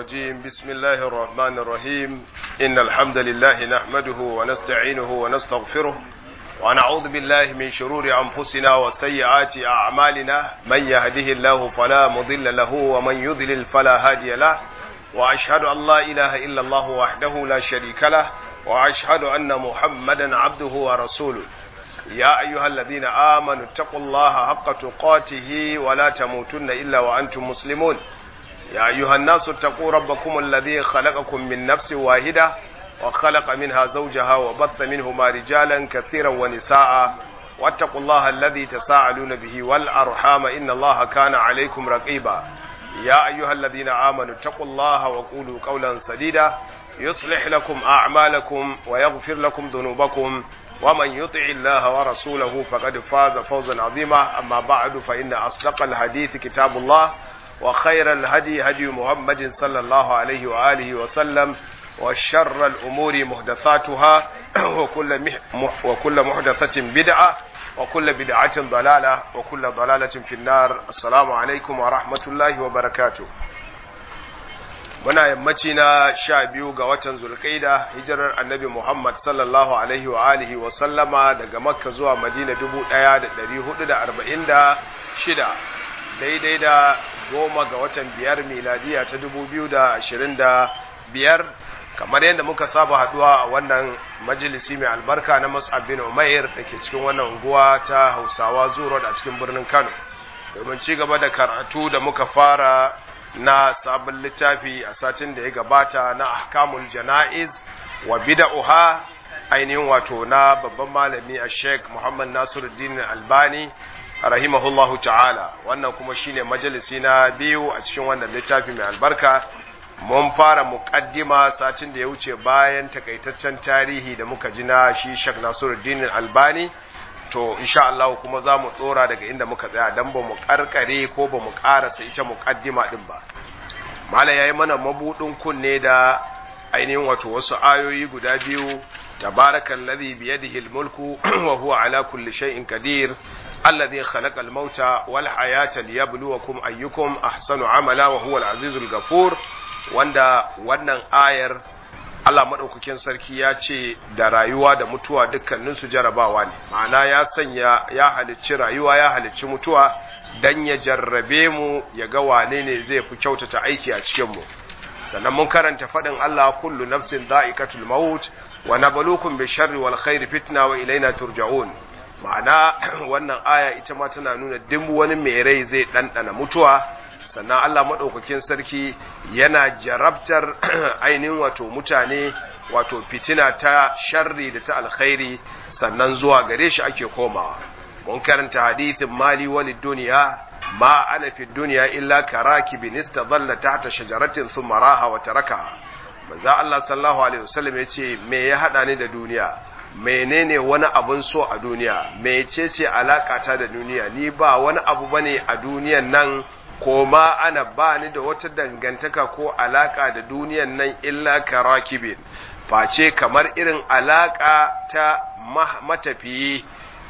الرجيم بسم الله الرحمن الرحيم إن الحمد لله نحمده ونستعينه ونستغفره ونعوذ بالله من شرور أنفسنا وسيئات أعمالنا من يهده الله فلا مضل له ومن يضلل فلا هادي له وأشهد أن لا إله إلا الله وحده لا شريك له وأشهد أن محمدا عبده ورسوله يا أيها الذين آمنوا اتقوا الله حق تقاته ولا تموتن إلا وأنتم مسلمون يا أيها الناس اتقوا ربكم الذي خلقكم من نفس واحدة وخلق منها زوجها وبث منهما رجالا كثيرا ونساء واتقوا الله الذي تساءلون به والأرحام إن الله كان عليكم رقيبا يا أيها الذين آمنوا اتقوا الله وقولوا قولا سديدا يصلح لكم أعمالكم ويغفر لكم ذنوبكم ومن يطع الله ورسوله فقد فاز فوزا عظيما أما بعد فإن أصدق الحديث كتاب الله وخير الهدي هدي محمد صلى الله عليه وآله وسلم وشر الأمور محدثاتها وكل, مح وكل محدثة بدعة وكل بدعة ضلالة وكل ضلالة في النار السلام عليكم ورحمة الله وبركاته muna yammaci na sha biyu ga watan zulkaida hijirar annabi muhammad sallallahu alaihi wa alihi wa sallama daga makka zuwa madina dubu ɗaya da ɗari hudu da arba'in da shida daidai da goma ga watan biyar miladiya ta dubu biyu da ashirin da biyar kamar yadda muka saba haduwa a wannan majalisi mai albarka na mus'ab bin umair da ke cikin wannan unguwa ta hausawa zuro a cikin birnin kano domin ci gaba da karatu da muka fara na sabon littafi a satin da ya gabata na ahkamul jana'iz wa bida'uha ainihin wato na babban malami a sheikh muhammad nasiruddin albani rahimahullahu ta'ala wannan kuma shine majalisi na biyu a cikin wannan littafi mai albarka mun fara muqaddima satin da ya wuce bayan takaitaccen tarihi da muka ji na shi sheikh nasiruddin albani to insha Allah kuma za mu tsora daga inda muka tsaya dan ba mu karkare ko ba mu karasa ita muqaddima din ba mala yayi mana mabudin kunne da ainihin wato wasu ayoyi guda biyu tabarakallazi biyadihi almulku wa huwa ala kulli shay'in qadir alladhi khalaqa almauta wal hayata liyabluwakum ayyukum ahsanu amala wa huwa alazizul ghafur wanda wannan ayar Allah maɗaukakin sarki ya ce da rayuwa da mutuwa dukkaninsu jarabawa ne ma'ana ya sanya ya halicci rayuwa ya halicci mutuwa dan ya jarrabe mu ya ga wane ne zai fi kyautata aiki a cikin mu sannan mun karanta faɗin Allah kullu nafsin dha'iqatul maut wa nabluukum bi sharri wal khairi fitna wa ilaina turja'un ma'ana wannan aya ita ma tana nuna duk wani mai rai zai ɗanɗana mutuwa sannan Allah maɗaukakin sarki yana jarabtar ainihin wato mutane wato fitina ta sharri da ta alkhairi sannan zuwa gare shi ake komawa mun karanta hadithin mali wani duniya ma ana fi duniya illa karaki bin istadalla tahta shajaratin thumma raha wa taraka manzo Allah sallallahu alaihi wasallam yace me ya hada ni da duniya menene wani abun so a duniya mecece alaka ta da duniya ni ba wani abu bane a duniyan nan ko ma ana ba ni da wata dangantaka ko alaka da duniyan nan illa karakibin face kamar irin alaka ta matafiyi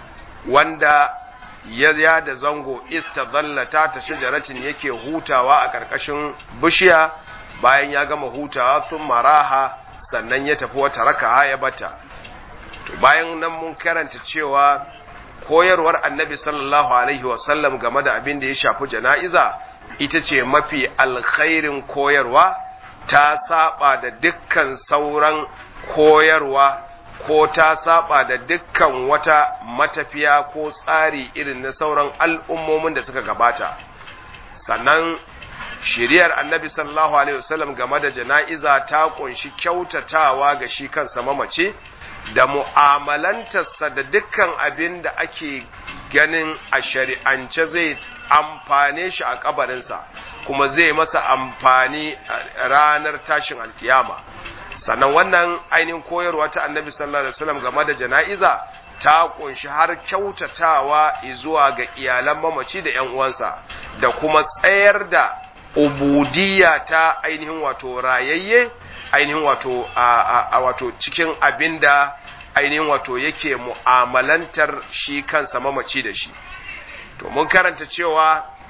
wanda ya ya da zango istazallata ta shajaratin yake hutawa a ƙarƙashin bishiya bayan ya gama hutawa sun maraha sannan ya tafi wata raka ya bata to bayan nan mun karanta cewa koyarwar annabi sallallahu alaihi wasallam game da abin da ya shafi jana'iza ita ce mafi alkhairin koyarwa ta saba da dukkan sauran koyarwa ko ta saba da dukkan wata matafiya ko tsari irin na sauran al'ummomin da suka gabata sannan shiriyar annabi sallallahu alaihi wasallam game da jana'iza ta kunshi kyautatawa ga shi kansa mamace da mu'amalantarsa da dukkan abin da ake ganin a shari'ance zai amfane shi a kabarinsa kuma zai masa amfani ranar tashin alkiyama sannan wannan ainihin koyarwa ta annabi sallallahu alaihi wasallam game da jana'iza ta kunshi har kyautatawa zuwa ga iyalan mamaci da ƴan uwansa da kuma tsayar da ubudiyya ta ainihin wato rayayye ainihin wato a wato cikin abinda ainihin wato yake mu'amalantar shi kansa mamaci da shi to mun karanta cewa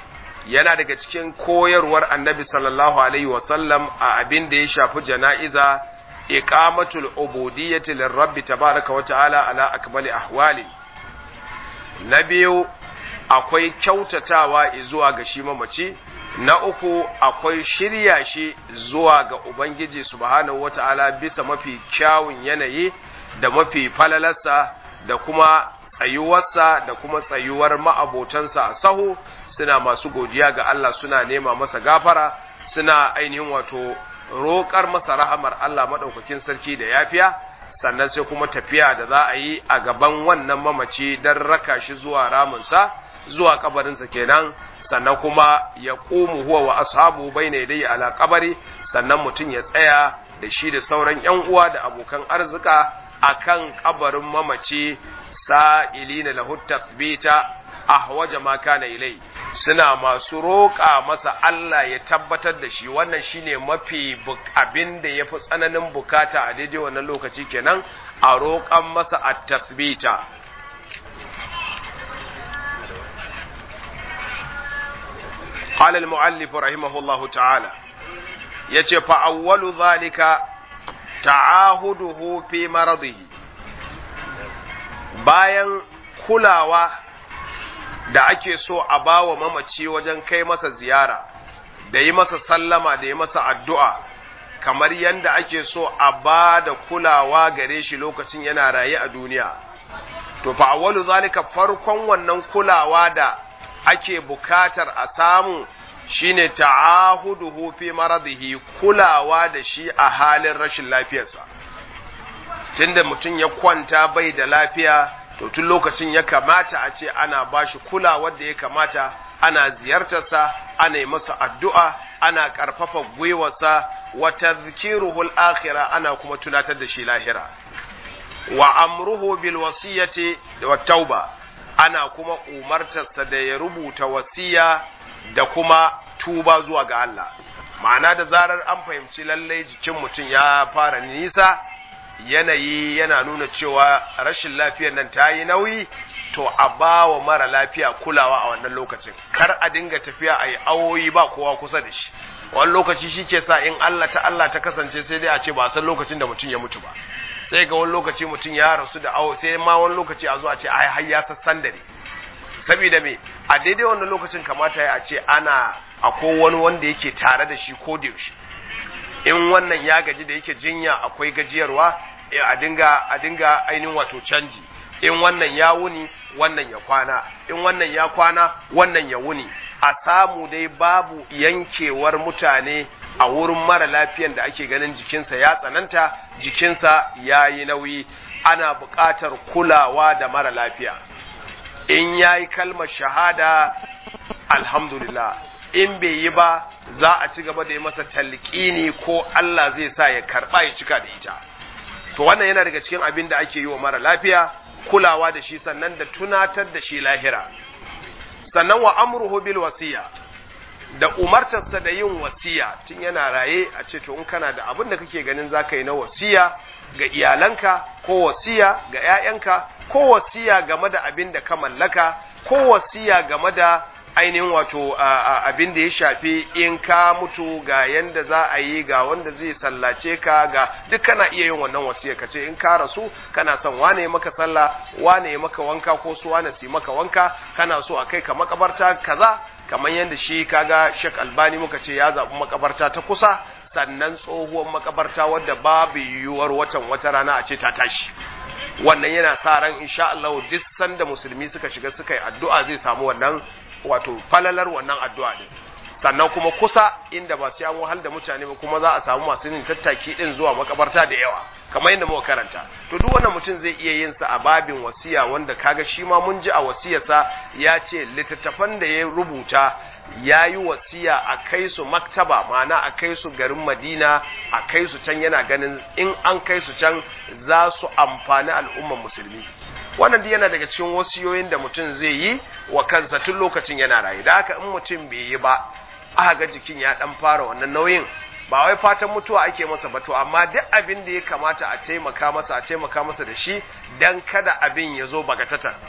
yana daga cikin koyarwar annabi sallallahu alaihi wasallam a abin da ya shafi jana'iza iqamatul ubudiyyati lirabbi tabaraka wa ta'ala ala akmali ahwali na biyu akwai kyautatawa zuwa ga shi mamaci na uku akwai shirya shi zuwa ga ubangiji subhanahu wa ta'ala bisa mafi kyawun yanayi da mafi falalarsa da kuma tsayuwarsa da kuma tsayuwar ma'abotansa a sahu suna masu godiya ga Allah suna nema masa gafara suna ainihin wato roƙar masa rahamar Allah maɗaukakin sarki da yafiya sannan sai kuma tafiya da za a yi a gaban wannan mamaci don raka shi zuwa ramunsa zuwa kabarinsa kenan sannan kuma ya ƙumu huwa wa ashabu bai ne dai ala kabari sannan mutum ya tsaya da shi da sauran ‘yan uwa da abokan arzika akan kabarin mamaci sa'ilina lahu tathbita ahwaja ma kana ilai suna masu roƙa masa Allah ya tabbatar da shi wannan shine mafi abin da yafi tsananin bukata a daidai wannan lokaci kenan a roƙan masa at-tathbita قال المؤلف رحمه الله تعالى yace fa awwalu zalika ta'ahuduhu fi maradihi bayan kulawa da ake so a bawa mamaci wajen kai masa ziyara da yi masa sallama da yi masa addu'a kamar yadda ake so a ba da kulawa gare shi lokacin yana raye a duniya to fa awwalu zalika farkon wannan kulawa da ake bukatar a samu shine ta'ahuduhu fi maradihi kulawa da shi a halin rashin lafiyarsa tunda mutum ya kwanta bai da lafiya to tun lokacin ya kamata a ce ana bashi kulawar da ya kamata ana ziyartarsa ana yi masa addu'a ana ƙarfafa gwiwarsa wa tadhkiruhu al-akhirah ana kuma tunatar da shi lahira wa amruhu bil wasiyati wa tauba ana kuma umartarsa da ya rubuta wasiya da kuma tuba zuwa ga Allah ma'ana da zarar an fahimci lallai jikin mutum ya fara nisa yanayi yana nuna cewa rashin lafiyar nan ta yi nauyi to a ba wa mara lafiya kulawa a wannan lokacin kar a dinga tafiya a yi awoyi ba kowa kusa da shi wani lokaci shi ke sa in Allah ta Allah ta kasance sai dai a ce ba san lokacin da mutum ya mutu ba sai ga wani lokaci mutum ya rasu da awo sai ma wani lokaci a zo a ce ai har ya sassan dare saboda me a daidai wannan lokacin kamata ya ce ana akwai wani wanda yake tare da shi ko da yaushe in wannan ya gaji da yake jinya akwai gajiyarwa a dinga a dinga ainihin wato canji in wannan ya wuni wannan ya kwana in wannan ya kwana wannan ya wuni a samu dai babu yankewar mutane a wurin mara lafiyan da ake ganin jikinsa ya tsananta jikinsa ya yi nauyi ana buƙatar kulawa da mara lafiya in ya yi kalmar shahada alhamdulillah in bai yi ba za a ci gaba da yi masa talqini ko Allah zai sa ya karba ya cika da ita to wannan yana daga cikin abin da ake yi wa mara lafiya kulawa da shi sannan da tunatar da shi lahira sannan wa amruhu bil wasiya da umartarsa da yin wasiya tun yana raye a ce to in kana da abin da kake ganin zaka yi na wasiya ga iyalanka ko wasiya ga 'ya'yanka ko wasiya game da abin da ka mallaka ko wasiya game da ainihin wato abin da ya shafi in ka mutu ga yanda za a yi ga wanda zai sallace ka ga duk kana iya yin wannan wasiya ka ce in ka rasu kana son wane ya maka sallah wane ya maka wanka ko su wane su maka wanka kana so a kai ka makabarta kaza kamar yadda shi kaga Sheikh Albani muka ce ya zaɓi makabarta ta kusa sannan tsohuwar makabarta wadda babu yiwuwar watan wata rana a ce ta tashi wannan yana sa ran insha Allah duk sanda musulmi suka shiga suka yi addu'a zai samu wannan wato falalar wannan addu'a din sannan kuma kusa inda ba sai an wahal da mutane ba kuma za a samu masu yin tattaki din zuwa makabarta da yawa kamar yadda muka karanta to duk wannan mutum zai iya yin sa a babin wasiya wanda kaga shi ma mun ji a wasiyarsa ya ce littattafan da ya rubuta ya yi wasiya a kai su maktaba ma'ana a kai su garin madina a kai su can yana ganin in an kai su can za su amfani al'umman musulmi wannan duk yana daga cikin wasiyoyin da mutum zai yi wa kansa tun lokacin yana rayu da haka in mutum bai yi ba aka ga jikin ya dan fara wannan nauyin ba wai fatan mutuwa ake masa ba to amma duk abin da ya kamata a taimaka masa a taimaka masa da shi dan kada abin ya zo bagatatan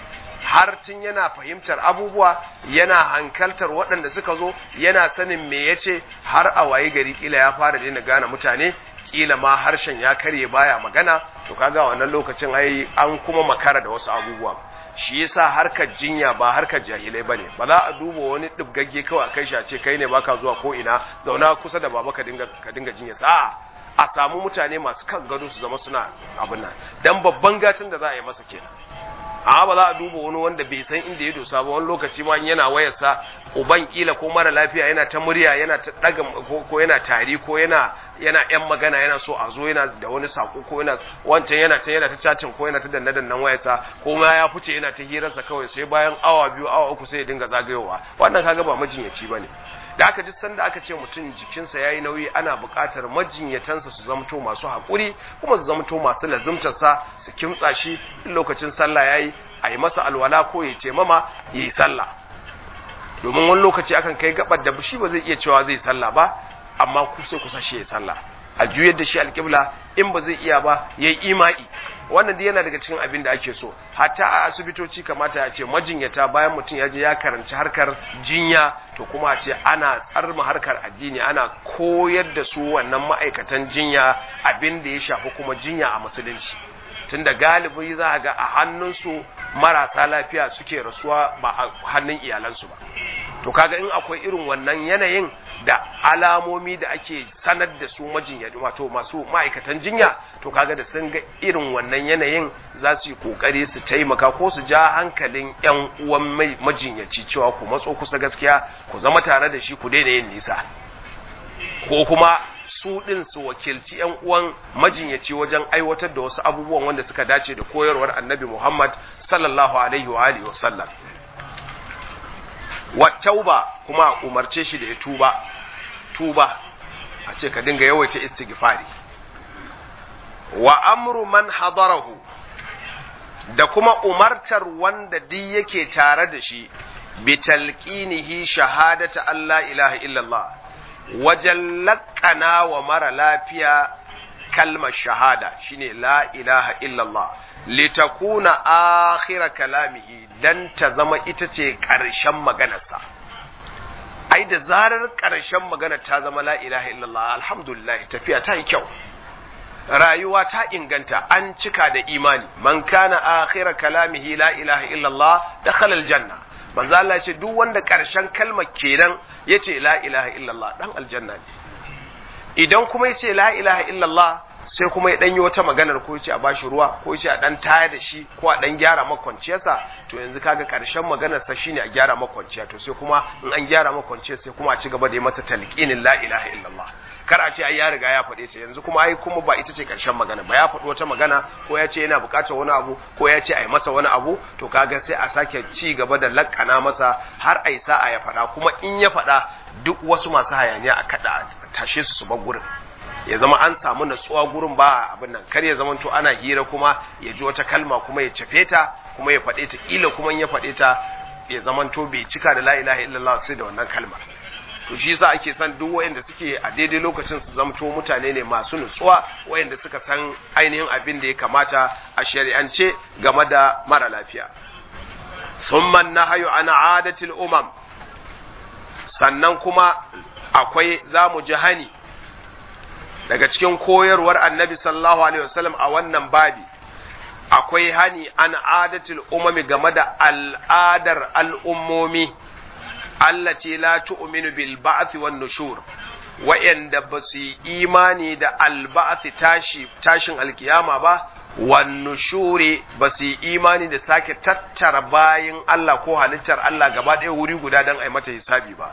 har tun yana fahimtar abubuwa yana hankaltar waɗanda suka zo yana sanin me yace har a waye gari kila ya fara daina gane mutane kila ma harshen ya karye baya magana to kaga wannan lokacin ai an kuma makara da wasu abubuwa shi yasa harkar jinya ba harkar jahilai bane ba za a duba wani dibgagge kawai a kai shi a ce kai ne baka zuwa ko ina zauna kusa da baba ka dinga ka dinga jinya sa a samu mutane masu kan gado su zama suna abin nan dan babban gatin da za a yi masa kenan amma ba za a duba wani wanda bai san inda ya dosa ba wani lokaci ma yana wayarsa uban kila ko mara lafiya yana ta murya yana ta daga ko yana tari ko yana yana yan magana yana so a zo yana da wani sako ko yana wancan yana ta yana ta cacin ko yana ta danna dannan wayarsa ko ma ya fice yana ta hirarsa kawai sai bayan awa biyu awa uku sai ya dinga zagayowa wannan kaga ba majinyaci bane da aka ji sanda aka ce mutum jikinsa yayi nauyi ana buƙatar majinyatansa su zamto masu haƙuri kuma su zamto masu lazumtarsa su kimtsa shi lokacin sallah yayi a yi masa alwala ko ya ce mama ya yi sallah domin wani lokaci akan kai gabar da shi ba zai iya cewa zai sallah ba amma ku sai kusa shi ya sallah a juyar da shi alƙibla in ba zai iya ba ya yi ima'i wannan dai yana daga cikin abin da ake so hatta a asibitoci kamata ya ce majinyata bayan mutum ya je ya karanci harkar jinya to kuma a ce ana tsarma harkar addini ana koyar da su wannan ma'aikatan jinya abin da ya shafi kuma jinya a musulunci tunda galibi za ga a hannunsu marasa lafiya suke rasuwa ba a hannun iyalansu ba to kaga in akwai irin wannan yanayin da alamomi da ake sanar da su majinya wato masu ma'aikatan jinya to kaga da sun ga irin wannan yanayin za su yi kokari su taimaka ko su ja hankalin yan uwan majinyaci cewa ku matso kusa gaskiya ku zama tare da shi ku daina yin nisa ko kuma su ɗin su wakilci ‘yan uwan majinyaci wajen aiwatar da wasu abubuwan wanda suka dace da koyarwar annabi Muhammad sallallahu Alaihi wa Alihi wasallam. Wattauba kuma umarce shi da ya tuba, tuba, a ce ka dinga yawaita istighfari. Wa amru man hadarahu da kuma umartar wanda duk yake tare da shi, bi talqinihi shahadata Allah ilaha illallah. wajen laƙana wa mara lafiya kalmar shahada shine la ilaha illallah litakuna akhira kalamihi dan ta zama ita ce ƙarshen maganarsa ai da zarar ƙarshen magana ta zama la ilaha illallah alhamdulillah tafiya ta yi kyau rayuwa ta inganta an cika da imani man kana akhira kalamihi la ilaha illallah dakhala aljanna manzo Allah ce duk wanda ƙarshen kalmar kenan yace la ilaha illallah dan aljanna ne idan kuma yace la ilaha illallah sai kuma ya danyi wata maganar ko yace a bashi ruwa ko yace a dan taya da shi ko a dan gyara makwanciyarsa to yanzu kaga ƙarshen maganar sa shine a gyara makwanciya to sai kuma in an gyara makwanciyar sai kuma a ci gaba da yi masa talqinin la ilaha illallah kar a ce ai ya riga ya faɗe ta yanzu kuma ai kuma ba ita ce ƙarshen magana ba ya faɗi wata magana ko ya ce yana buƙatar wani abu ko ya ce ai masa wani abu to kaga sai a sake ci gaba da lakkana masa har ai sa'a ya faɗa kuma in ya faɗa duk wasu masu hayaniya a kada tashe su su bar gurin ya zama an samu natsuwa gurin ba abin nan kar ya zama to ana hira kuma ya ji wata kalma kuma ya cafe ta kuma ya faɗe ta kila kuma in ya faɗe ta ya zama to bai cika da la ilaha illallah sai da wannan kalmar to shi yasa ake san duk wayanda suke a daidai lokacin su zamto mutane ne masu nutsuwa wayanda suka san ainihin abin da ya kamata a shari'ance game da mara lafiya thumma nahyu an adatil umam sannan kuma akwai zamu ji hani daga cikin koyarwar annabi sallallahu alaihi wasallam a wannan babi akwai hani an adatil umami game da al'adar al'ummomi allati la tu'minu bil ba'th wan nushur wa'anda ba su yi imani da al tashi tashin alkiyama ba wan nushuri ba su yi imani da sake tattara bayin Allah ko halittar Allah gaba ɗaya wuri guda don ai mata hisabi ba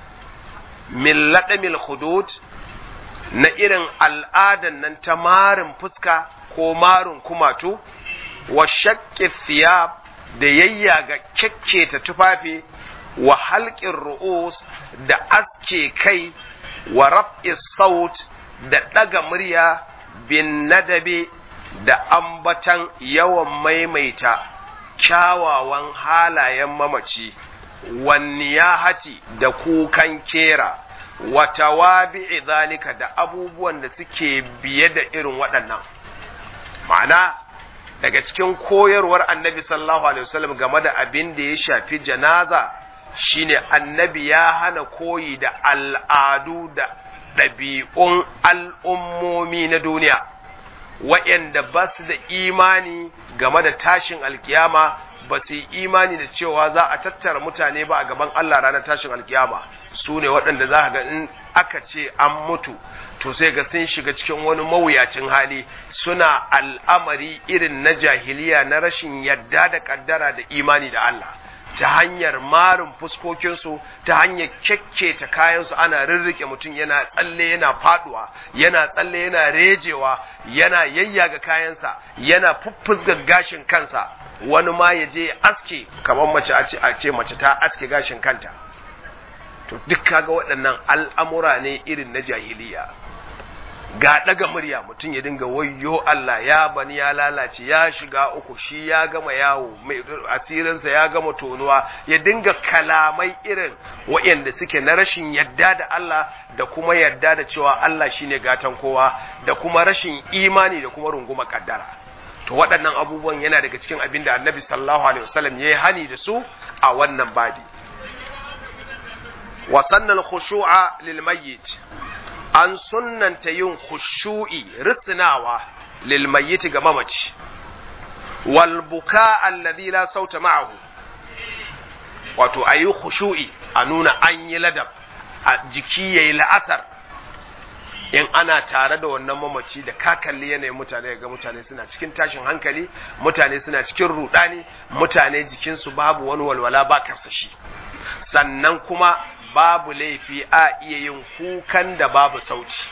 min ladamil hudud na irin al'adan nan ta marin fuska ko marin kumatu wa shaqqi thiyab da yayyaga kekketa tufafi wa halƙin ru'us da aske kai wa raf'i saut da ɗaga murya bin nadabe da ambatan yawan maimaita kyawawan halayen mamaci wanniyahati da kukan kera wa tawabi'i zalika da abubuwan da suke biye da irin waɗannan ma'ana daga cikin koyarwar annabi sallallahu alaihi wasallam game da abin da ya shafi janaza shine annabi ya hana koyi da al'adu da ɗabi'un al'ummomi na duniya waɗanda ba su da imani game da tashin alkiyama ba su yi imani da cewa za a tattara mutane ba a gaban Allah ranar tashin alkiyama su ne waɗanda za ga in aka ce an mutu to sai ga sun shiga cikin wani mawuyacin hali suna al'amari irin na jahiliya na rashin yadda da kaddara da imani da Allah ta hanyar marin fuskokinsu ta hanyar kyakketa kayansu ana rirrike mutum yana tsalle yana faduwa yana tsalle yana rejewa yana yayyaga kayansa yana fuffusga gashin kansa wani ma ya je aske kamar mace a ce mace ta aske gashin kanta to duk kaga waɗannan al'amura ne irin na jahiliya ga ɗaga murya mutum ya dinga wayyo Allah ya bani ya lalace ya shiga uku shi ya gama yawo mai asirinsa ya gama tonuwa ya dinga kalamai irin waɗanda suke na rashin yadda da Allah da kuma yadda da cewa Allah shine gatan kowa da kuma rashin imani da kuma runguma kaddara to waɗannan abubuwan yana daga cikin abin da annabi sallallahu alaihi wasallam ya yi hani da su a wannan babi wa sannal khushu'a lil mayyit an sunnanta yin khushu'i risnawa lil mayyit ga mamaci wal buka alladhi la sauta ma'ahu wato ayi khushu'i a nuna an yi ladab a jiki yayi la'asar in ana tare da wannan mamaci da ka kalli yanayin mutane ga mutane suna cikin tashin hankali mutane suna cikin rudani mutane jikinsu babu wani walwala ba karsashi sannan kuma babu laifi a iya yin kukan da babu sauti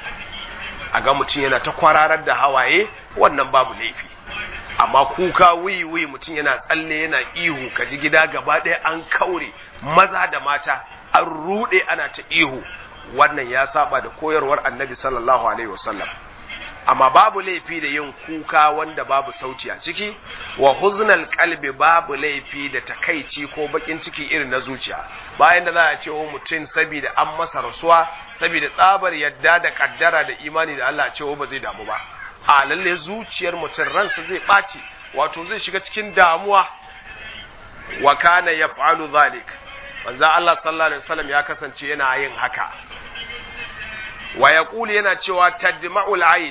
a ga mutum yana ta kwararar da hawaye wannan babu laifi amma kuka wuyi wuyi mutum yana tsalle yana ihu ka ji gida gaba ɗaya an kaure maza da mata an ruɗe ana ta ihu wannan ya saba da koyarwar annabi sallallahu alaihi wasallam amma babu laifi da yin kuka wanda babu sauti a ciki wa huznal kalbi babu laifi da takaici ko bakin ciki irin na zuciya bayan da za a ce wa mutum saboda an masa rasuwa saboda tsabar yadda da kaddara da imani da Allah cewa ba zai damu ba a lalle zuciyar mutum ransa zai ɓaci wato zai shiga cikin damuwa wa kana yaf'alu zalik manzo Allah sallallahu alaihi wasallam ya kasance yana yin haka wa yaqulu yana cewa tajma'ul ayn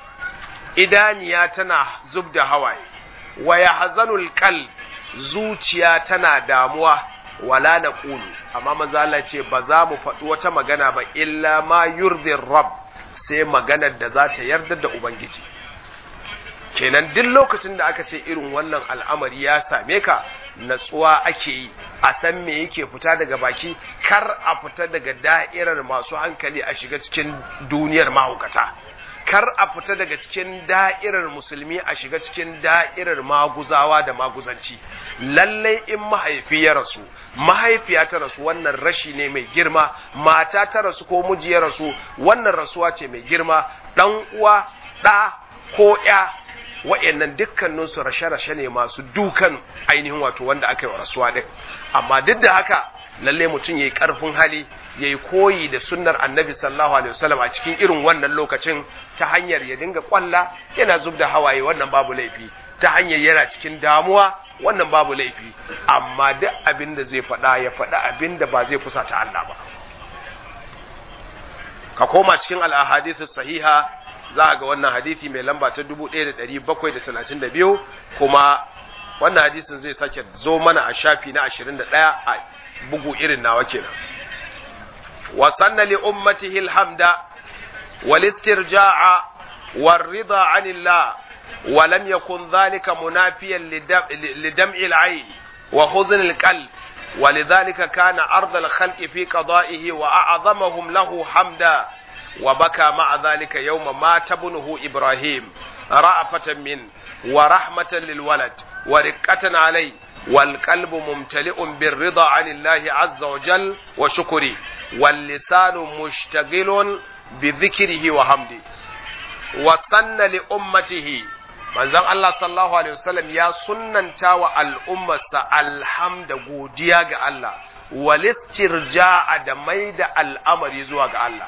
idaniya tana zub da hawaye wa yahzanul qalb zuciya tana damuwa wala naqulu amma manzo Allah ce ba za mu faɗi wata magana ba illa ma yurdir rabb sai maganar da za ta yarda da ubangiji kenan duk lokacin da aka ce irin wannan al'amari ya same ka natsuwa ake yi a san me yake fita daga baki kar a fita daga da'irar masu hankali a shiga cikin duniyar mahaukata kar a fita daga cikin da'irar musulmi a shiga cikin da'irar maguzawa da maguzanci lallai in mahaifi ya rasu mahaifiya ta rasu wannan rashi ne mai girma mata ta rasu ko miji ya rasu wannan rasuwa ce mai girma dan uwa ɗa ko ya wa'annan dukkaninsu rashe-rashe ne masu dukan ainihin wato wanda aka yi wa rasuwa ɗin amma duk da haka lalle mutum ya yi ƙarfin hali ya yi koyi da sunnar annabi sallallahu alaihi wasallam a cikin irin wannan lokacin ta hanyar ya dinga kwalla yana zub da hawaye wannan babu laifi ta hanyar yana cikin damuwa wannan babu laifi amma duk abin da zai faɗa ya faɗa abin da ba zai fusata Allah ba ka koma cikin al-ahadithu sahiha za ga wannan hadisi mai lamba ta 1732 kuma wannan hadisin zai sake zo mana a shafi na 21 a bugu irin nawa kenan wa sanna li ummatihi alhamda wal istirja'a war rida 'anillah wa lam yakun dhalika munafiyan lidam'i al-'ayn wa huzn al-qalb ولذلك كان أرض الخلق في قضائه وأعظمهم له حمدا وبكى مع ذلك يوم مات ابنه إبراهيم رأفة منه ورحمة للولد ورقة عليه والقلب ممتلئ بالرضا عن الله عز وجل وشكره واللسان مشتغل بذكره وحمده وسن لأمته manzon Allah sallallahu alaihi wasallam ya sunnanta wa al'ummarsa alhamda godiya ga Allah walistirja'a da mai da al'amari zuwa ga Allah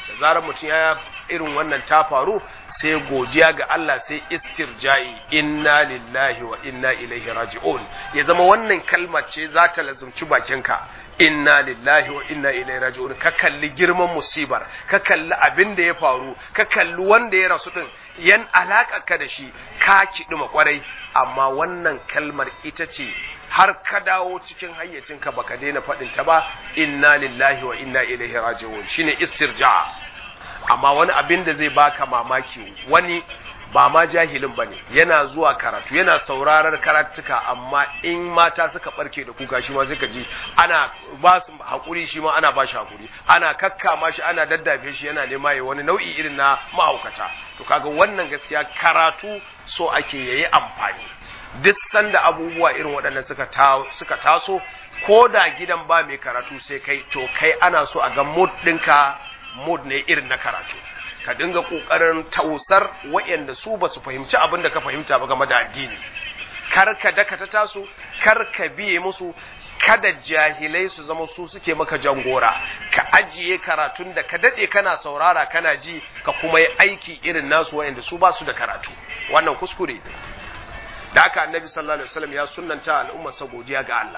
da zarar mutum ya irin wannan ta faru sai godiya ga Allah sai istirja'i inna lillahi wa inna ilaihi raji'un ya zama wannan kalmar ce za ta lazumci bakinka inna lillahi wa inna ilaihi raji'un ka kalli girman musibar ka kalli abin da ya faru ka kalli wanda ya rasu din yan alaka ka da shi ka kiɗi kwarai amma wannan kalmar ita ce har ka dawo cikin hayyacinka baka daina faɗin ta ba inna lillahi wa inna ilaihi raji'un shine istirja amma wani abin da zai baka mamaki wani ba ma jahilin ba ne yana zuwa karatu yana sauraron karatuka amma in mata suka barke da kuka shi ma suka ji ana ba su haƙuri shi ma ana ba shi haƙuri ana kakkama shi ana daddafe shi yana nema ya wani nau'i irin na mahaukata to kaga wannan gaskiya karatu so ake yayi amfani duk sanda abubuwa irin waɗannan suka suka taso ko da gidan ba mai karatu sai kai to kai ana so a ga mood ɗinka mood ne irin na karatu ka dinga kokarin tausar waɗanda su ba su fahimci abin da ka fahimta ba game da addini kar ka daka ta taso kar ka biye musu kada jahilai su zama su suke maka jangora ka ajiye karatun da ka dade kana saurara kana ji ka kuma yi aiki irin nasu waɗanda su ba su da karatu wannan kuskure ne da haka annabi sallallahu alaihi wasallam ya sunnanta al'ummarsa godiya ga Allah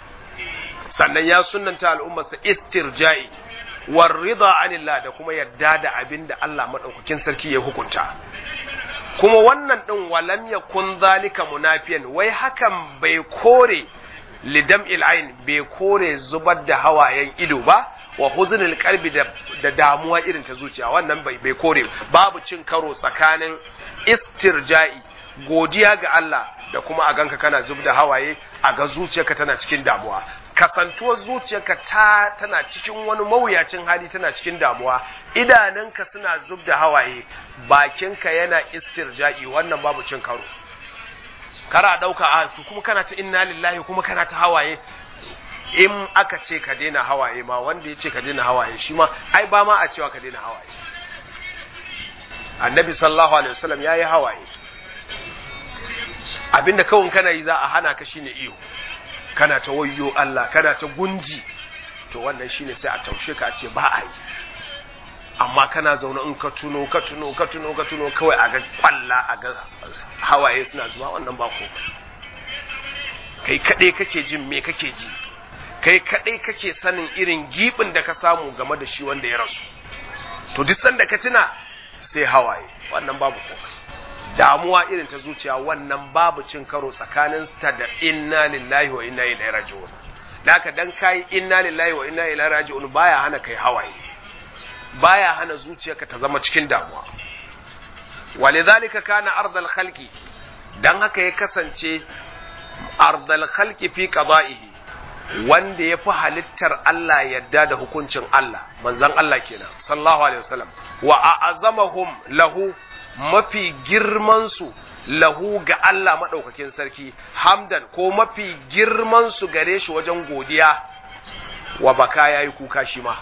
sannan ya sunnanta al'ummarsa istirja'i war rida anillah da kuma yarda da abin da Allah madaukakin sarki ya hukunta kuma wannan din walam yakun zalika munafiyan wai hakan bai kore lidam ain bai kore zubar da hawayen ido ba wa huznul qalbi da, da damuwa irin ta zuciya wannan bai bai kore babu cin karo tsakanin istirja'i godiya ga Allah da kuma a ganka kana zub da hawaye a ga zuciyarka tana cikin damuwa kasantuwar zuciyarka ta tana cikin wani mawuyacin hali tana cikin damuwa idanunka suna zub da hawaye bakinka yana istirja'i wannan babu cin karo kara dauka a kuma kana ta inna lillahi kuma kana ta hawaye in aka ce ka daina hawaye ma wanda ya ce ka daina hawaye shi ma ai ba ma a cewa ka daina hawaye annabi sallallahu alaihi wasallam yayi hawaye abinda kawun kana yi za a hana ka shine iyo kana ta wayyo Allah kana ta gunji to wannan shine sai a taushe ka a ce ba a yi amma kana zaune in ka tuno ka tuno ka tuno ka tuno kawai a ga kwalla a ga hawaye suna zuwa wannan ba ko kai kadai kake jin me kake ji kai kadai kake sanin irin gibin da ka samu game da shi wanda ya rasu to duk sanda ka tuna sai hawaye wannan babu komai damuwa irin ta zuciya wannan babu cin karo tsakanin ta da inna lillahi wa inna ilaihi raji'un haka dan kai inna lillahi wa inna ilaihi raji'un baya hana kai hawaye baya hana zuciyarka ta zama cikin damuwa walidhalika kana ardal khalqi dan haka ya kasance ardal khalqi fi qada'ihi wanda ya fi halittar Allah yadda da hukuncin Allah manzon Allah kenan sallallahu alaihi wasallam wa a'azamahum lahu mafi girmansu lahu ga Allah maɗaukakin sarki, hamdan ko mafi girmansu gare shi wajen godiya wa baka ya yi kuka shi ma.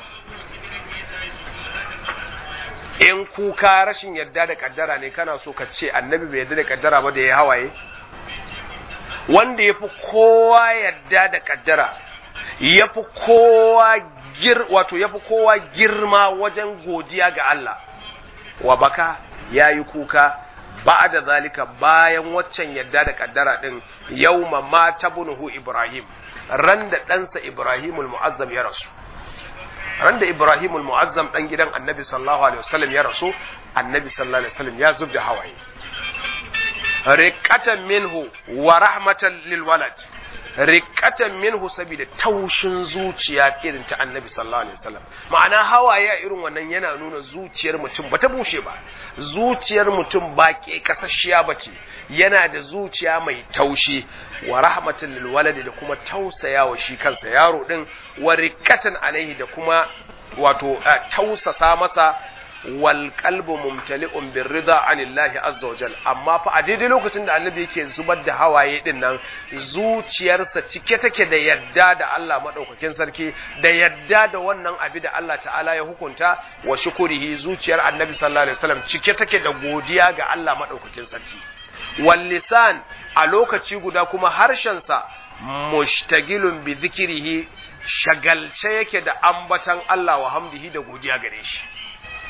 In kuka rashin yadda da kaddara ne kana so ka ce annabi bai yadda da kaddara ba da ya hawaye? Wanda ya fi kowa yadda da kaddara, ya fi kowa gir, wato ya fi kowa girma wajen godiya ga Allah, wa baka ya yi kuka ba da zalika bayan waccan yadda da kaddara ɗin yau ma ta bunuhu Ibrahim ran da ɗansa Ibrahimul Mu'azzam ya rasu ran da Ibrahimul Mu'azzam ɗan gidan annabi sallallahu alaihi wasallam ya rasu annabi sallallahu alaihi wasallam ya zub da hawaye riqatan minhu wa rahmatan lil walad riqatan minhu saboda taushin zuciya irin ta annabi sallallahu alaihi wasallam ma'ana hawaye a irin wannan yana nuna zuciyar mutum bata bushe ba zuciyar mutum ba ke kasashiya bace yana da zuciya mai taushi wa rahmatan lil walad da kuma tausaya wa shi kansa yaro din wa riqatan alaihi da kuma wato tausasa masa wal qalbu mumtali'un bir rida anillahi azza wajal amma fa a daidai lokacin da annabi yake zubar da hawaye din nan zuciyarsa cike take da yadda da Allah madaukakin sarki da yadda da wannan abi da Allah ta'ala ya hukunta wa shukurihi zuciyar annabi sallallahu alaihi wasallam cike take da godiya ga Allah madaukakin sarki wal lisan a lokaci guda kuma harshensa mushtagilun bi zikrihi shagalce yake da ambatan Allah wa hamdihi da godiya gare shi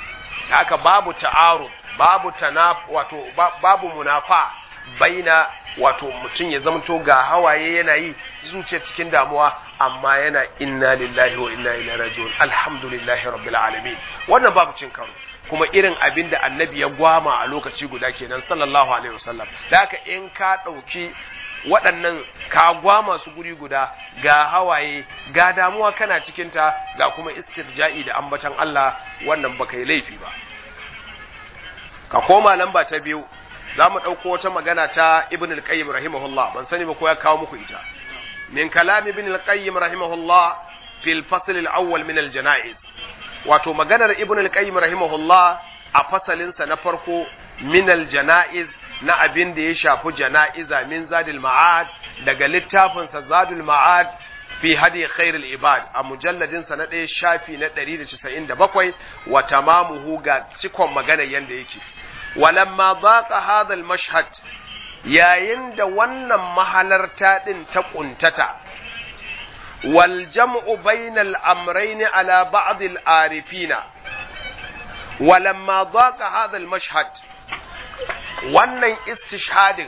haka babu ta'arud babu tanaf wato babu munafa baina wato mutum ya zamto ga hawaye yana yi zuciya cikin damuwa amma yana inna lillahi wa inna ilaihi raji'un alhamdulillahi rabbil alamin wannan babu cin karo kuma irin abin da annabi ya gwama a lokaci guda kenan sallallahu alaihi wasallam da haka in ka ɗauki waɗannan ka gwama su guri guda ga hawaye ga damuwa kana cikinta ga kuma istirja'i da ambatan Allah wannan baka yi laifi ba ka koma lamba ta biyu za mu ɗauko wata magana ta ibn al-qayyim rahimahullah ban sani ba ko ya kawo muku ita min kalam ibn al-qayyim rahimahullah fil fasl al-awwal min al-janaiz wato maganar ibn al-qayyim rahimahullah a fasalinsa na farko min al-janaiz na abin da ya shafi jana'iza min zadil ma'ad daga littafinsa zadul ma'ad fi hadi khairul ibad a mujalladin sa na ɗaya shafi na 197 wa tamamuhu ga cikon magana yanda yake walamma daqa hadha al-mashhad yayin da wannan mahalarta din ta kuntata wal jam'u bainal amrayn ala ba'd al-arifina walamma daqa hadha al-mashhad wannan istishhadin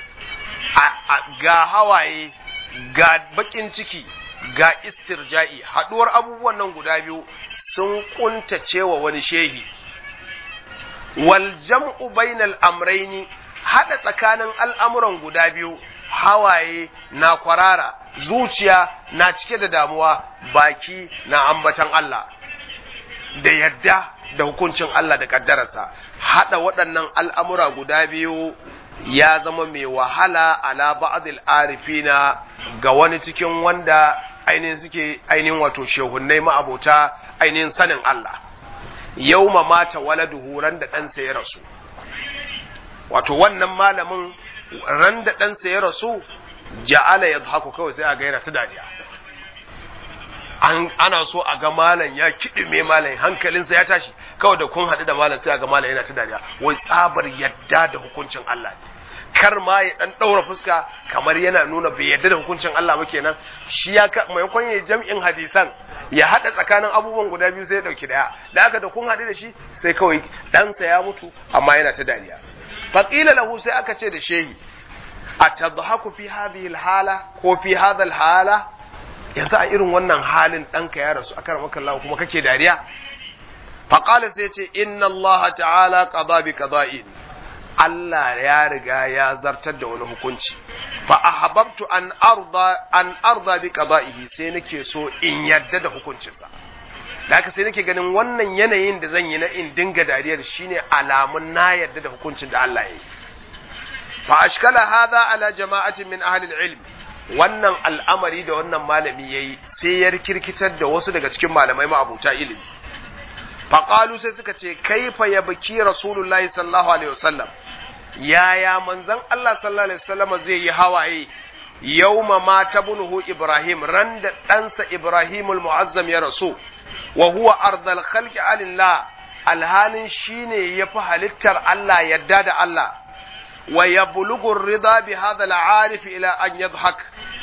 ga hawaye ga bakin ciki ga istirja'i haduwar abubuwan nan guda biyu sun kuntace wa wani shehi wal jam'u bainal amraini hada tsakanin al'amuran guda biyu hawaye na kwarara zuciya na cike da damuwa baki na ambatan Allah da yadda da hukuncin Allah da kaddararsa hada waɗannan al'amura guda biyu ya zama mai wahala ala ba'dil arifina ga wani cikin wanda ainihin suke ainihin wato shehunnai ma'abota ainihin sanin Allah yauma mata waladuhu ran da ɗansa ya rasu wato wannan malamin ran da ɗansa ya rasu ja'ala ya haku kawai sai a ga yana ta dariya ana so a ga malam ya kiɗime malam hankalinsa ya tashi kawai da kun haɗu da malam sai a ga malam yana ta dariya wai tsabar yadda da hukuncin Allah ne kar ma ya dan daura fuska kamar yana nuna bai yarda da hukuncin Allah ba kenan shi ya ka maimakon ya jam'in hadisan ya hada tsakanin abubuwan guda biyu sai ya dauki daya da haka da kun hadu da shi sai kawai ɗansa ya mutu amma yana ta dariya faqila lahu sai aka ce da shehi atadhaku fi hadhihi alhala ko fi hadha alhala yanzu a irin wannan halin ɗanka ya rasu aka ramaka Allah kuma kake dariya faqala sai ce inna Allah ta'ala qada bi qada'in Allah ya riga ya zartar da wani hukunci fa ahbabtu an arda an arda bi qada'ihi sai nake so in yadda da hukuncinsa da haka sai nake ganin wannan yanayin da zan yi na in dinga dariyar shine alamun na yadda da hukuncin da Allah ya yi fa ashkala hadha ala jama'atin min ahli al-ilm wannan al'amari da wannan malami yayi sai ya kirkitar da wasu daga cikin malamai ma'abuta ilimi faƙalu sai suka ce kaifa ya biki rasulullahi sallallahu alaihi wasallam yaya manzon Allah sallallahu alaihi wasallam zai yi hawaye yauma ma tabnuhu ibrahim ran da ɗansa ibrahimul mu'azzam ya rasu wa huwa ardal khalqi alillah alhalin shine yafi halittar Allah yadda da Allah wa yablughu rida bi hadha al-arif ila an yadhhak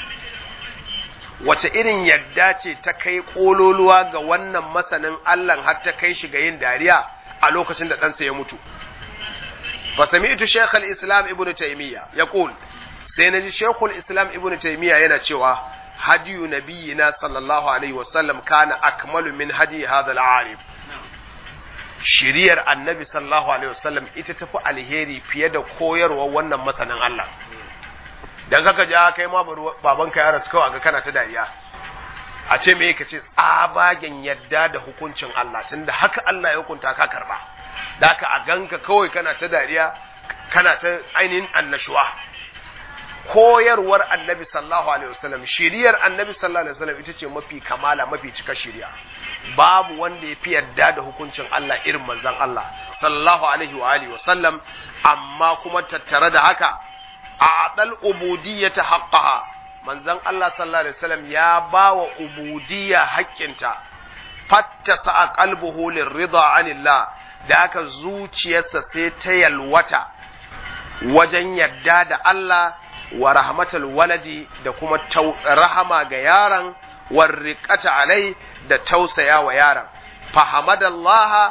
wace irin yadda ce ta kai kololuwa ga wannan masanin Allah har ta kai shi ga yin dariya a lokacin da ɗansa ya mutu. Fa sami'tu Sheikh al-Islam Ibn Taymiyyah yaqul sai naji Sheikh al-Islam Ibn Taymiyyah yana cewa hadiyu nabiyina sallallahu alaihi wasallam kana akmalu min hadi hadha al-arif shiriyar annabi sallallahu alaihi wasallam ita tafi alheri fiye da koyarwar wannan masanin Allah dan kaka ji kai ma babanka ya rasu kawai ga kana ta dariya a ce me ka ce tsabagen yadda da hukuncin Allah tunda haka Allah ya hukunta ka karba da ka a ganka kawai kana ta dariya kana ta ainihin annashuwa koyarwar annabi sallallahu alaihi wasallam shiriyar annabi sallallahu alaihi wasallam ita ce mafi kamala mafi cika shiriya babu wanda ya fi yadda da hukuncin Allah irin manzon Allah sallallahu alaihi wa alihi wasallam amma kuma tattare da haka a'dal ubudiyyata haqqaha manzon Allah sallallahu alaihi wasallam ya bawa ubudiyya haƙƙinta fattasa a qalbuhu lirida anillah da haka zuciyarsa sai ta yalwata wajen yadda da Allah wa rahmatul waladi da kuma rahama ga yaron warriqata alai da tausaya wa yaron fahamadallaha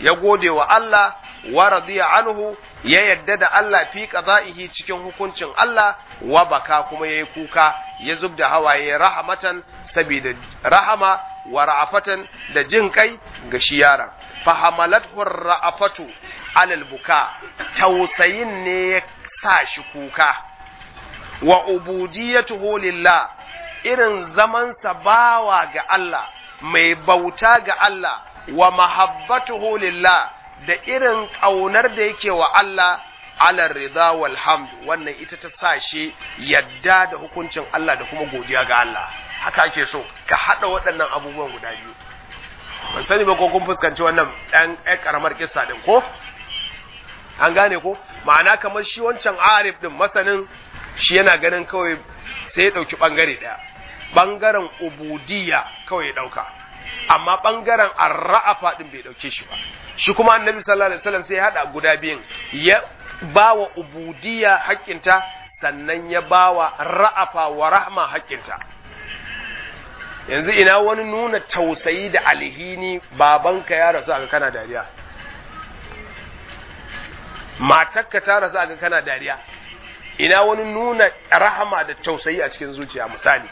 ya gode wa Allah wa radiya anhu ya yadda da Allah fi qada'ihi cikin hukuncin Allah wa baka kuma yayi kuka ya zubda hawaye rahmatan saboda rahama wa ra'afatan da jin kai ga shi yaron fahamalathu ra'afatu alal buka tausayin ne ya sa shi kuka wa ubudiyatuhu lillah irin zamansa bawa ga Allah mai bauta ga Allah wa mahabbatuhu lillah da irin ƙaunar da yake wa Allah ala rida wal hamd wannan ita ta sa shi yadda da hukuncin Allah da kuma godiya ga Allah haka ake so ka hada waɗannan abubuwan guda biyu ban sani ba ko kun fuskanci wannan ɗan ɗan karamar kissa din ko an gane ko ma'ana kamar shi wancan arif din masanin shi yana ganin kawai sai ya ɗauki ɓangare ɗaya ɓangaren ubudiyya kawai ya ɗauka amma ɓangaren arra'afa ɗin bai ɗauke shi ba shi kuma annabi sallallahu alaihi wasallam sai ya haɗa guda biyun ya ba wa ubudiyya haƙƙinta sannan ya ba wa ra'afa wa rahma haƙƙinta yanzu ina wani nuna tausayi da alhini babanka ya rasu aka kana dariya matarka ta rasu aka kana dariya ina wani nuna rahama da tausayi a cikin zuciya misali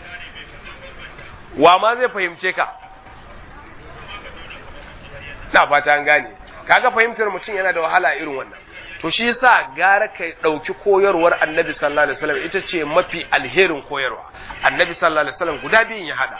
wa ma zai fahimce ka na fata an gane kaga fahimtar mutum yana da wahala irin wannan to shi yasa gara ka dauki koyarwar annabi sallallahu alaihi wasallam ita ce mafi alherin koyarwa annabi sallallahu alaihi wasallam guda biyun ya hada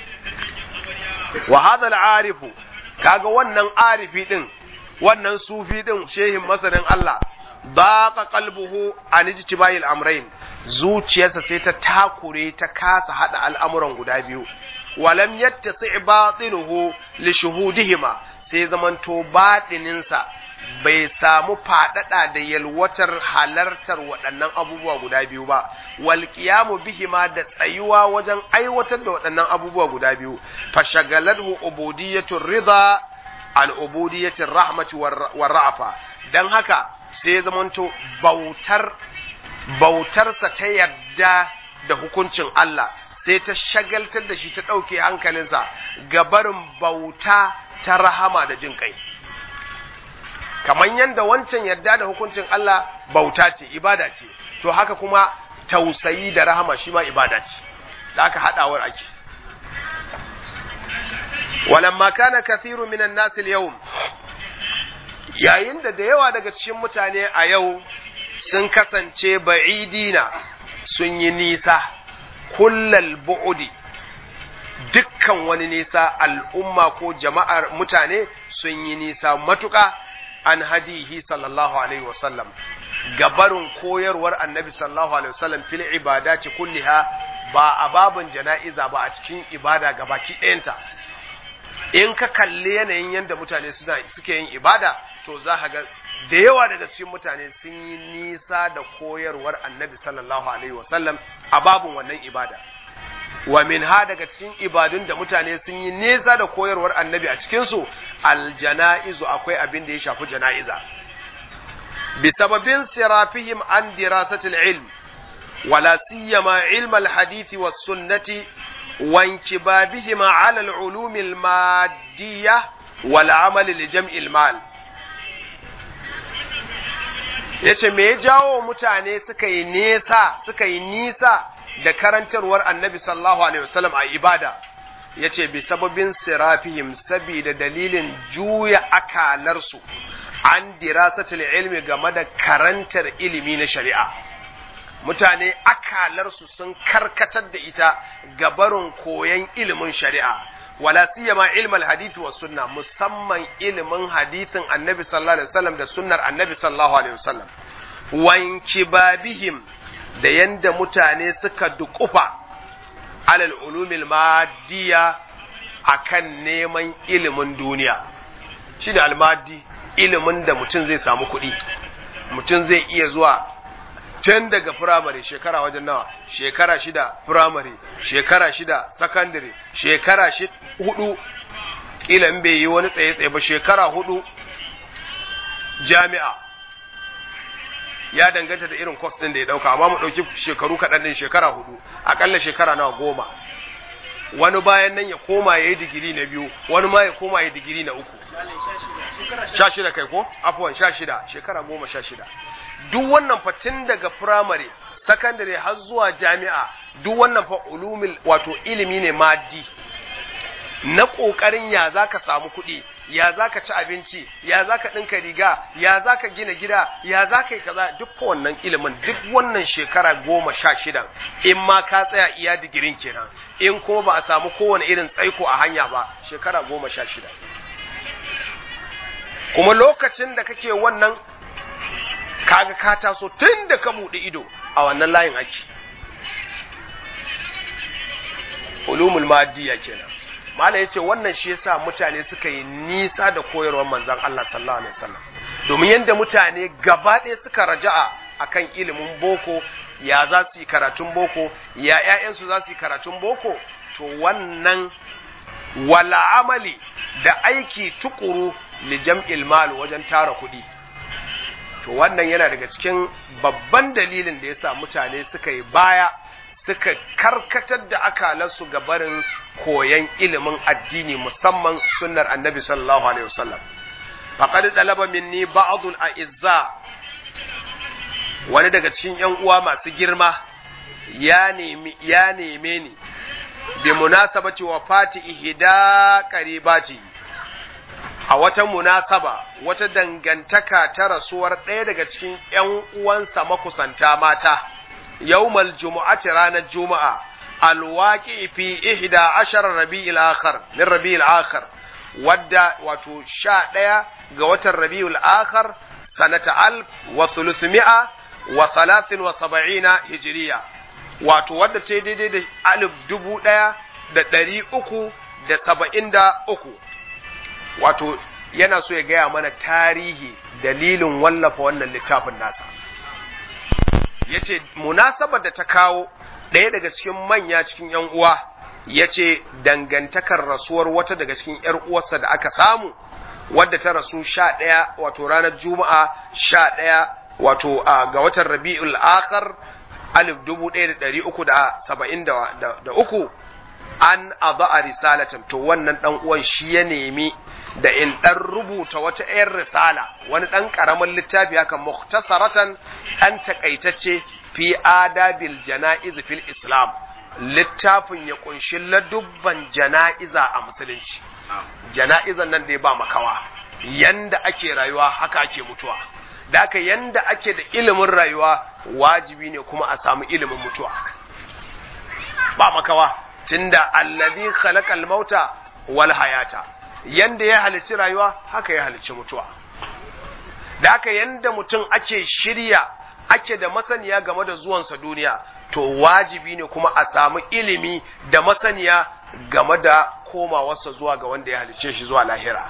wa hadha al-arifu kaga wannan arifi din wannan sufi din shehin masanin Allah daqa qalbuhu an ijtibai al-amrayn zuciyarsa sai ta takure ta kasa hada al'amuran guda biyu walam yattasi batinuhu li shuhudihima sai zamanto batininsa bai samu faɗaɗa da yalwatar halartar waɗannan abubuwa guda biyu ba wal qiyamu bihima da tsayuwa wajen aiwatar da waɗannan abubuwa guda biyu fashagalathu ubudiyatu ridha an ubudiyati rahmati war ra'fa dan haka sai zamanto bautar bautarsa ta yarda da hukuncin Allah sai ta shagaltar da shi ta ɗauke hankalinsa ga barin bauta ta rahama da jin kai kamar yadda wancan yarda da hukuncin Allah bauta ce ibada ce to haka kuma tausayi da rahama shi ma ibada ce da aka haɗawar ake walamma kana kathiru minan nas al-yawm yayin da da yawa daga cikin mutane a yau sun kasance ba'idina sun yi nisa kullal bu'udi dukkan wani nisa al'umma ko jama'ar mutane sun yi nisa matuƙa an hadihi sallallahu alaihi wasallam gabarin koyarwar annabi sallallahu alaihi wasallam fil ibadati kulliha ba a babin jana'iza ba a cikin ibada gabaki ɗayanta in ka kalli yanayin yadda mutane suna suke yin ibada to za ka ga da yawa daga cikin mutane sun yi nisa da koyarwar annabi sallallahu alaihi wasallam a babin wannan ibada wa min ha daga cikin ibadun da mutane sun yi nisa da koyarwar annabi a cikinsu aljana'izu akwai abin da ya shafi jana'iza bi sababin sirafihim an dirasatil ilm wala siyama ilm alhadisi was sunnati wa inkibabihim ala alulum almaddiyah wal amal li jam'il mal yace me ya jawo mutane suka yi nesa suka yi nisa da karantarwar annabi sallallahu alaihi wasallam a ibada yace bi sababin sirafihim sabida dalilin juya akalarsu an dirasatul ilmi game da karantar ilimi na shari'a mutane akalarsu sun karkatar da ita gabarin koyon ilimin shari'a wala siyama ilmal hadith wa sunna musamman ilimin hadithin annabi sallallahu alaihi wasallam da sunnar annabi sallallahu alaihi wasallam wanki babihim da yanda mutane suka dukufa alal ulumil maddiya akan neman ilimin duniya shi da almadi ilimin da mutum zai samu kuɗi mutum zai iya zuwa tun daga firamare shekara wajen nawa shekara shida firamare shekara shida sakandare shekara hudu kila in bai yi wani tsaye-tsaye ba shekara hudu jami'a ya danganta da irin kwas ɗin da ya ɗauka amma mu ɗauki shekaru kaɗan ɗin shekara hudu aƙalla shekara nawa goma wani bayan nan ya koma ya yi digiri na biyu wani ma ya koma ya digiri na uku sha shida kai ko afuwan sha shida shekara goma sha shida duk wannan fa tun daga firamare sakandare har zuwa jami'a duk wannan fa ulumil wato ilimi ne maddi na ƙoƙarin ya za ka samu kuɗi ya za ka ci abinci ya za ka ɗinka riga ya za ka gina gida ya za ka yi kaza duk fa wannan ilimin duk wannan shekara goma sha shidan in ma ka tsaya iya digirin kenan in kuma ba a samu kowane irin tsaiko a hanya ba shekara goma sha shida kuma lokacin da kake wannan kaga ka taso tun da ka buɗe ido a wannan layin ake ulumul maddiya kenan mala yace wannan shi yasa mutane suka yi nisa da koyarwar manzon Allah sallallahu alaihi wasallam domin yanda mutane gaba ɗaya suka raja'a akan ilimin boko ya za su yi karatun boko ya ƴaƴansu za su yi karatun boko to wannan wala amali da aiki tukuru li jam'il mal wajen tara kuɗi to wannan yana daga cikin babban dalilin da yasa mutane suka yi baya suka karkatar da akalansu ga barin koyan ilimin addini musamman sunnar annabi sallallahu alaihi wasallam faqad dalaba minni ba'dul a'izza wani daga cikin yan uwa masu girma ya nemi ya neme ni bi munasabati wafati ihda qaribati a wata munasaba wata dangantaka ta rasuwar ɗaya daga cikin ‘yan uwansa makusanta mata, yawmal jumu'ati ranar juma'a, alwaƙi fi ihda ashar rabi'il akhar min rabi'il akhar wadda wato sha ɗaya ga watan rabi'ul akhar sanata alf wa thuluthmi'a wa thalathin wa saba'ina hijiriya wato wadda ta daidai da alif dubu ɗaya da ɗari uku da saba'in da uku wato yana so ya gaya mana tarihi dalilin wallafa wannan littafin nasa ya ce munasabar da ta kawo ɗaya daga cikin manya cikin ‘yan uwa ya ce dangantakar rasuwar wata daga cikin ‘yar uwarsa da aka samu wadda ta rasu sha ɗaya wato ranar juma'a sha ɗaya wato ga watan rabi'ul akhar alif dubu ɗaya da ɗari uku da saba'in da uku an a risalatan to wannan ɗan uwan shi ya nemi da in ɗan rubuta wata ‘yan risala wani ɗan ƙaramin littafi haka muktasaratan ɗan taƙaitacce fi adabil jana'iz fil islam littafin ya ƙunshi ladubban jana'iza a musulunci jana'izan nan da ya ba makawa yanda ake rayuwa haka ake mutuwa da haka yanda ake da ilimin rayuwa wajibi ne kuma a samu ilimin mutuwa ba makawa tunda allazi khalaqal mauta wal hayata yanda ya halicci rayuwa haka ya halicci mutuwa da haka yanda mutum ake shirya ake da masaniya game da zuwansa duniya to wajibi ne kuma a samu ilimi da masaniya game da komawarsa zuwa ga wanda ya halicce shi zuwa lahira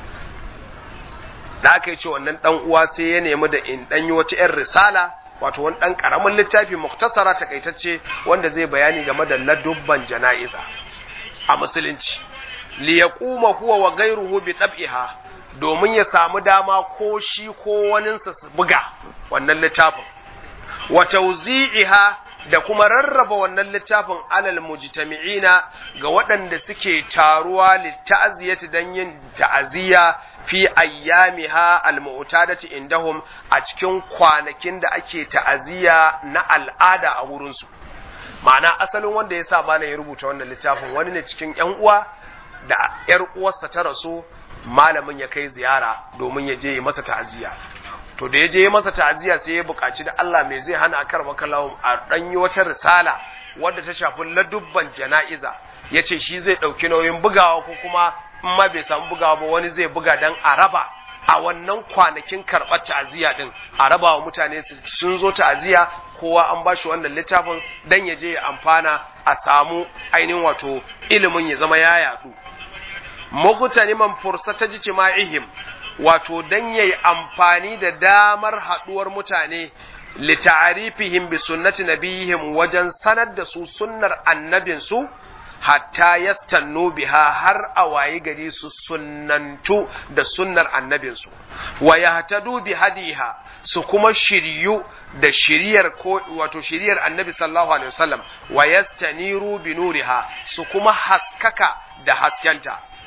da aka yi ce wannan dan uwa sai ya nemi da in dan yi wata 'yan risala wato wani dan karamin littafi muktasara takaitacce wanda zai bayani game da ladubban jana'iza a musulunci li yaquma huwa wa ghayruhu bi tab'iha domin ya samu dama ko shi ko waninsa su buga wannan littafin wa tawzi'iha da kuma rarraba wannan littafin alal mujtami'ina ga waɗanda suke taruwa litta'ziyati dan yin ta'aziyya fi ayyamiha almu'tadati indahum a cikin kwanakin da ake ta'aziyya na al'ada a wurin su ma'ana asalin wanda ya sa bana ya rubuta wannan littafin wani ne cikin ƴan uwa da ƴar uwarsa ta rasu malamin ya kai ziyara domin ya je masa ta'aziyya to da ya je masa ta'aziyya sai ya buƙaci da Allah mai zai hana akar makallahu a dan yi wata risala wadda ta shafi ladubban jana'iza yace shi zai dauki nauyin bugawa ko kuma in ma bai samu bugawa ba wani zai buga dan a raba a wannan kwanakin karɓar ta'aziyya din a raba wa mutane sun zo ta'aziyya kowa an bashi wannan littafin dan ya je ya amfana a samu ainihin wato ilimin ya zama ya yadu mugtaniman fursata jima'ihim wato dan yayi amfani da damar haduwar mutane li ta'rifihim bi sunnati nabiyihim wajen sanar da su sunnar annabin su hatta yastannu biha har a wayi gari su sunnantu da sunnar annabin su wa yahtadu bi hadiha su kuma shiryu da shiriyar ko wato shiriyar annabi sallallahu alaihi wasallam wa yastaniru bi nuriha su kuma haskaka da haskenta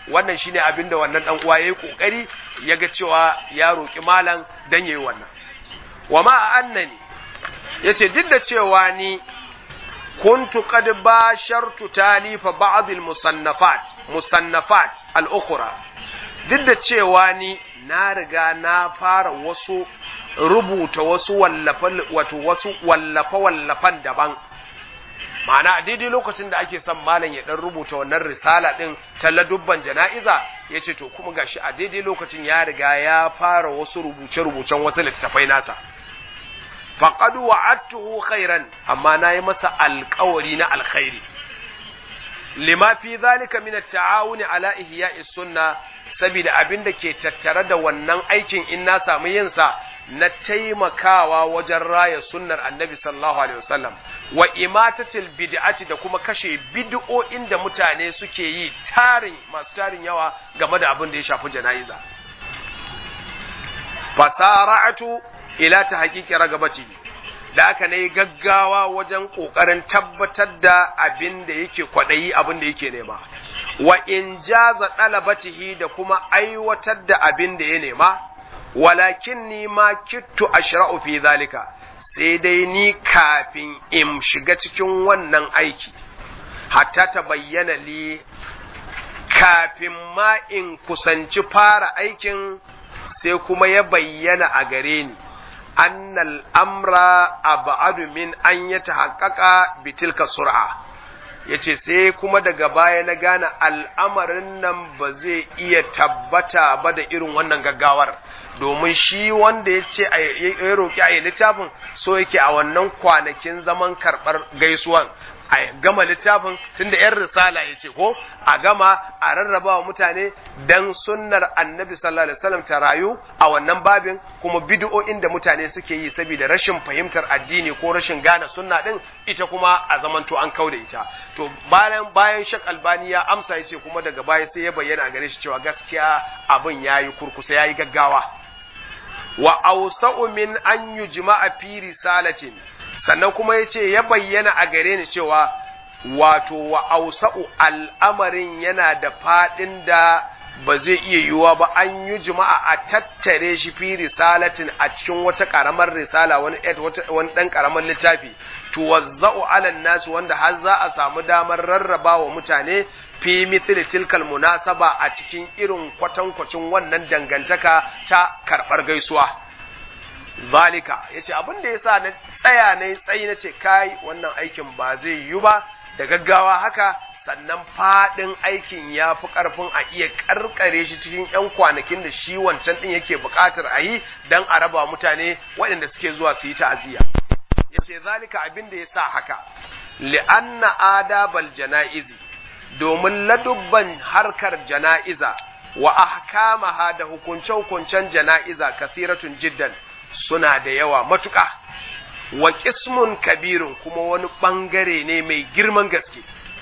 wannan shine abin da wannan dan uwa yayi kokari yaga cewa ya roki malam dan yayi wannan wa ma annani yace duk da cewa ni kuntu qad bashartu talifa ba'd al musannafat musannafat al ukhra duk da cewa ni na riga na fara wasu rubuta wasu wallafa wato wasu wallafa wallafan daban ma'ana a daidai lokacin da ake son malam ya dan rubuta wannan risala din ta ladubban jana'iza ya ce to kuma gashi a daidai lokacin ya riga ya fara wasu rubuce-rubucen wasu littattafai nasa faqad wa'adtuhu khairan amma nayi masa alƙawari na alkhairi lima fi zalika min at-ta'awuni ala ihya'i sunna saboda abin da ke tattare da wannan aikin in na samu yin sa na taimakawa wajen raya sunnar annabi sallallahu alaihi wasallam wa imatatil bid'ati da kuma kashe bid'o'in da mutane suke yi tarin masu tarin yawa game da abin da ya shafi jana'iza fasara'atu ila ta haƙiƙi ragabati da aka na yi gaggawa wajen ƙoƙarin tabbatar da abin da yake kwaɗayi abin da yake nema wa in jaza ɗalabatihi da kuma aiwatar da abin da ya nema walakin ni ma kittu ashra'u fi zalika sai dai ni kafin in shiga cikin wannan aiki hatta ta bayyana li kafin ma in kusanci fara aikin sai kuma ya bayyana a gare ni annal amra ab'adu min an yatahaqqaqa bitilka sur'a yace sai kuma daga baya na gane al'amarin nan ba zai iya tabbata ba da irin wannan gaggawar domin shi wanda ya ce ya roƙi a yi littafin so yake a wannan kwanakin zaman karɓar gaisuwan a gama littafin tunda yan risala ya ce ko a gama a rarraba wa mutane dan sunnar annabi sallallahu alaihi wasallam ta rayu a wannan babin kuma bid'o'in da mutane suke yi saboda rashin fahimtar addini ko rashin gane sunna din ita kuma a zamanto an kauda ita to bayan bayan shak albani ya amsa yace kuma daga baya sai ya bayyana a gare shi cewa gaskiya abin yayi kurkusa yayi gaggawa wa awsa'u min an yujma'a fi risalatin sannan kuma ya ce ya bayyana a gare ni cewa wato wa ausa'u al'amarin yana da faɗin da ba zai iya yiwuwa ba an yi juma'a a tattare shi fi risalatin a cikin wata ƙaramar risala wani wani ɗan ƙaramar littafi tuwazza'u alan nasu wanda har za a samu damar rarraba wa mutane fi mithli tilkal munasaba a cikin irin kwatankwacin wannan dangantaka ta karɓar gaisuwa zalika yace abin da yasa na tsaya na tsayi na ce kai wannan aikin ba zai yi ba da gaggawa haka sannan fadin aikin ya fi karfin a iya karkare shi cikin yan kwanakin da shi wancan din yake buƙatar a yi dan a raba mutane waɗanda suke zuwa su yi ta'aziyya yace zalika abin da yasa haka li'anna adabal janaizi domin ladubban harkar jana'iza wa ahkamaha da hukunce-hukuncen jana'iza kasiratun jiddan suna da yawa matuƙa wa ƙismun kabirun kuma wani ɓangare ne mai girman gaske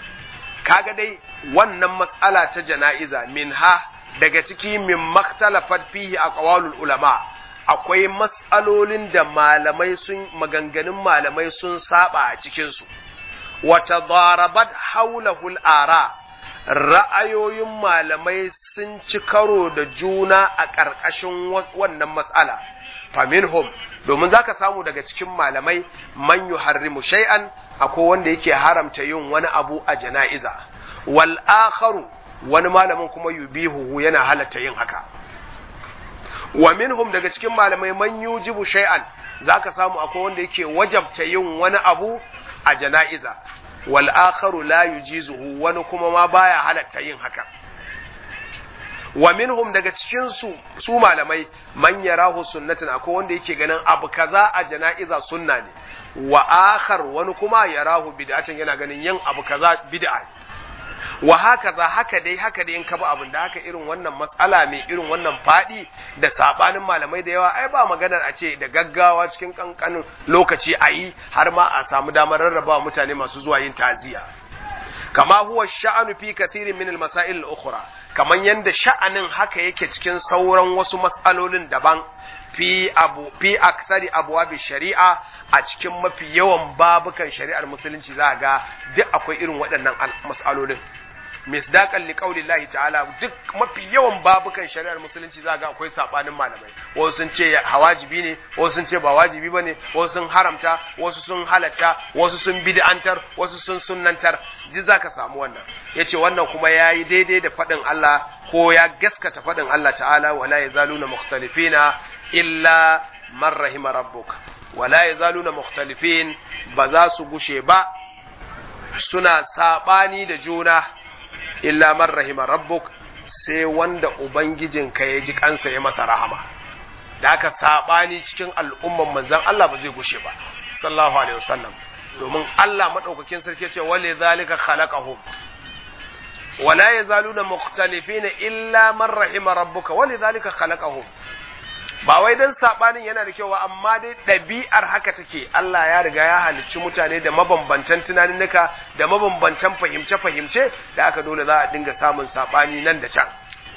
kaga dai wannan matsala ta jana'iza min ha daga ciki min maktalafat fihi a ƙawalul ulama akwai matsalolin da malamai sun maganganun malamai sun saba a cikinsu wata darabat haulahul ara ra'ayoyin malamai sun ci karo da juna a ƙarƙashin wannan matsala faminhum domin zaka samu daga cikin malamai man yuharrimu shay'an akwai wanda yake haramta yin wani abu a jana'iza wal akharu wani malamin kuma yubihu yana halatta yin haka wa minhum daga cikin malamai man yujibu shay'an zaka samu akwai wanda yake wajabta yin wani abu a jana'iza wal akharu la yujizuhu wani kuma ma baya halatta yin haka wa minhum daga cikin su su malamai man yarahu sunnatan akwai wanda yake ganin abu kaza a jana'iza sunna ne wa akhar wani kuma yarahu bid'atan yana ganin yin abu kaza bid'a wa hakaza haka dai haka dai in ka bi abin da haka irin wannan matsala mai irin wannan fadi da sabanin malamai da yawa ai ba maganar a ce da gaggawa cikin kankanin lokaci a yi har ma a samu damar rarraba mutane masu zuwa yin taziya kama huwa sha'anu fi kathirin min al-masail al-ukhra kaman yanda sha'anin haka yake cikin sauran wasu mas'alolin daban fi abu fi aktsari abwabi shari'a a cikin mafi yawan babukan shari'ar musulunci za ga duk akwai irin waɗannan mas'alolin misdaqan liqaulillahi ta'ala duk mafi yawan babukan shari'ar musulunci za ga akwai sabanin malamai wasu sun ce hawajibi ne wasu sun ce ba wajibi bane wasu sun haramta wasu sun halatta wasu sun bid'antar wasu sun sunnantar duk zaka samu wannan yace wannan kuma yayi daidai da fadin Allah ko ya gaskata fadin Allah ta'ala wala yazaluna mukhtalifina illa man rahima rabbuk wala yazaluna mukhtalifin ba za su gushe ba suna sabani da juna illa man rahima rabbuk sai wanda ubangijinka ya ji kansa ya masa rahama da aka sabani cikin al'umman manzon Allah ba zai gushe ba sallallahu alaihi wasallam domin Allah madaukakin sarki ce wale zalika khalaqahum wala yazaluna mukhtalifina illa man rahima rabbuka wale zalika khalaqahum ba wai dan sabanin yana da kyau ba amma dai ɗabi'ar haka take Allah ya riga ya halicci mutane da mabambantan tunaninnika da mabambantan fahimce-fahimce da aka dole za a dinga samun sabani nan da can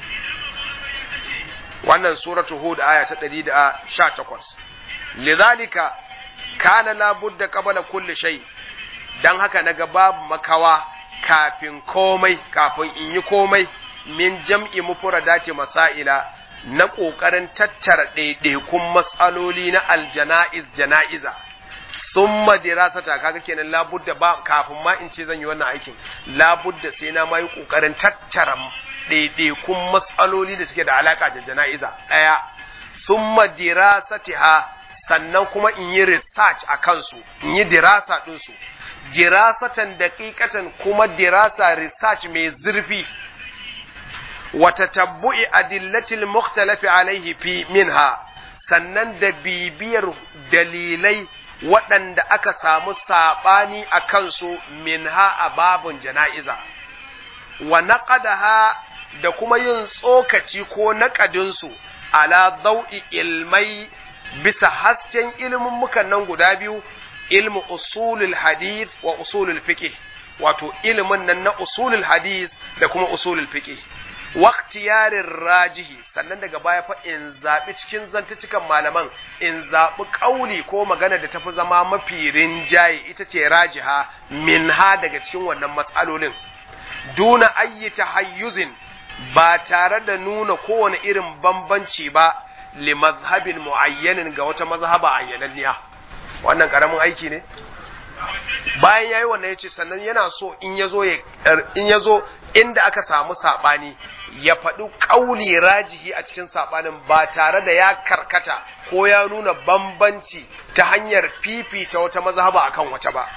wannan suratu hud aya ta 118 lidhalika kana la budda qabla kulli shay dan haka naga babu makawa kafin komai kafin in yi komai min jam'i mufradati masaila na ƙoƙarin tattara ɗaiɗaikun matsaloli na aljana'iz jana'iza sun madirasata kaga kenan labudda ba kafin ma in ce zan yi wannan aikin labudda sai na ma yi ƙoƙarin tattara ɗaiɗaikun matsaloli da suke da alaƙa da jana'iza ɗaya sun madirasatiha sannan kuma in yi research a kansu in yi dirasa ɗinsu dirasatan daƙiƙatan kuma dirasa research mai zurfi وتتبع أدلة المختلف عليه في منها sannan da bibiyar dalilai waɗanda aka samu saɓani a kansu minha a babun jana'iza wa naqadaha da kuma yin tsokaci ko naƙadinsu ala zau'i ilmai bisa hasken ilmummukan nan guda biyu ilmu usulul hadith wa usulul fiqh wato ilimin nan na usulul hadith da kuma usulul fiqh waktiyarin rajihi sannan daga baya fa in zaɓi cikin zantucikan malaman in zaɓi ƙauli ko magana da tafi zama mafi rinjaye ita ce rajiha min ha daga cikin wannan matsalolin duna ayyi tahayyuzin ba tare da nuna kowane irin bambanci ba li mazhabin muayyanin ga wata mazhaba ayyananniya wannan karamin aiki ne bayan yayi wannan yace sannan yana so in yazo in yazo inda aka samu sabani ya faɗi ƙauli rajihi a cikin saɓanin ba tare da ya karkata ko ya nuna bambanci ta hanyar fifita wata mazhaba akan wata ba.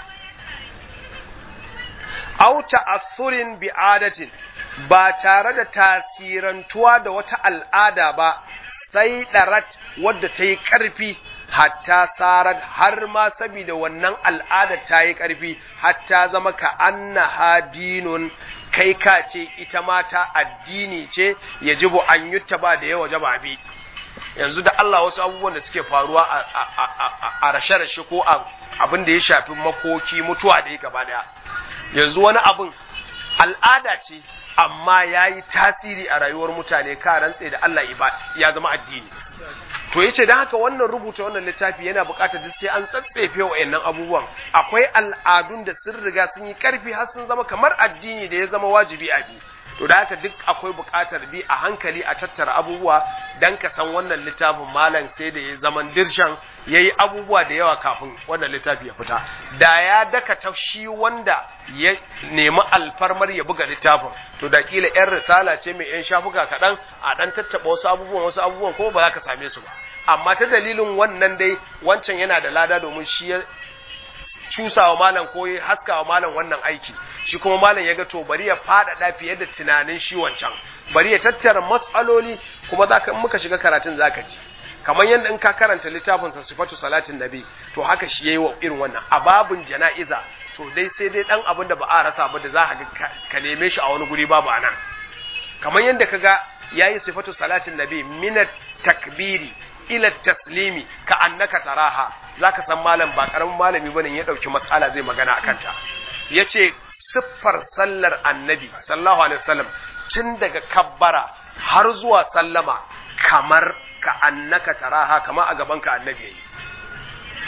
Au ta'assurin bi'adatin ba tare da tasirantuwa da wata al'ada ba sai ɗarat wadda ta yi ƙarfi hatta sarar har ma saboda wannan al'ada ta yi ƙarfi hatta zama ka anna hadinun kai ka ce ita mata addini ce ya jibo an yutta ba da yawa jaba bi yanzu da Allah wasu abubuwan da suke faruwa a rashe-rashe ko abin da ya shafi makoki mutuwa da ya gaba daya yanzu wani abin al'ada ce amma ya yi tasiri a rayuwar mutane ka rantse da Allah ya zama addini to yace dan haka wannan rubuta wannan littafi yana buƙatar duk sai an tsatsefe wayannan abubuwan akwai al'adun da sun riga sun yi karfi har sun zama kamar addini da ya zama wajibi a bi to da haka duk akwai buƙatar bi a hankali a tattara abubuwa dan ka san wannan littafin malam sai da ya zaman dirshan yayi abubuwa da yawa kafin wannan littafi ya fita da ya daka ta shi wanda ya nemi alfarmar ya buga littafin to da kila yan risala ce mai yan shafuka kaɗan a ɗan tattaɓa wasu abubuwan wasu abubuwan kuma ba za ka same su ba amma ta dalilin wannan dai wancan yana da lada domin shi ya cusawa malam ko ya haskawa malam wannan aiki shi kuma malam ya ga to bari ya faɗaɗa fiye da tunanin shi wancan bari ya tattara matsaloli kuma zaka in muka shiga karatun zaka ji kamar yadda in ka karanta littafin sa sifatu salatin nabi to haka shi yayi wa irin wannan a babun jana'iza to dai sai dai dan abin da ba a rasa ba da za ka ka neme shi a wani guri babu anan kamar yadda kaga yayi sifatu salatin nabi minat takbiri ila taslimi ka annaka taraha zaka san malam ba karamin malami bane ya dauki mas'ala zai magana akan ta yace siffar sallar annabi sallallahu alaihi wasallam tun daga kabbara har zuwa sallama kamar ka annaka taraha kama a gaban ka annabi yayi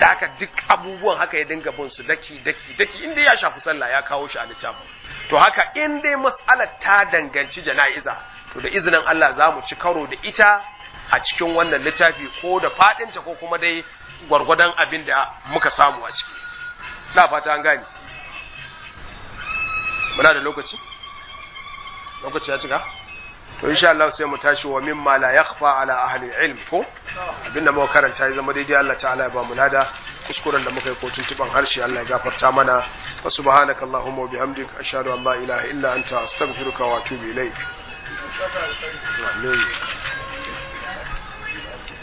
da haka duk abubuwan haka ya dinga bin su daki daki daki inda ya shafi sallah ya kawo shi a littafin to haka in dai mas'alar ta danganci jana'iza to da izinin Allah za mu ci karo da ita a cikin wannan littafi ko da fadinta ko kuma dai gwargwadon abin da muka samu a ciki na fata an gani muna da lokaci lokaci ya cika to insha Allah sai mu tashi wa mimma la yakhfa ala ahli ilm ko abinda muka karanta ya zama daidai Allah ta'ala ya ba mu lada kuskuren da muka yi ko tuntuban harshe Allah ya gafarta mana wa subhanaka allahumma wa bihamdik ashhadu an la ilaha illa anta astaghfiruka wa atubu ilaik amin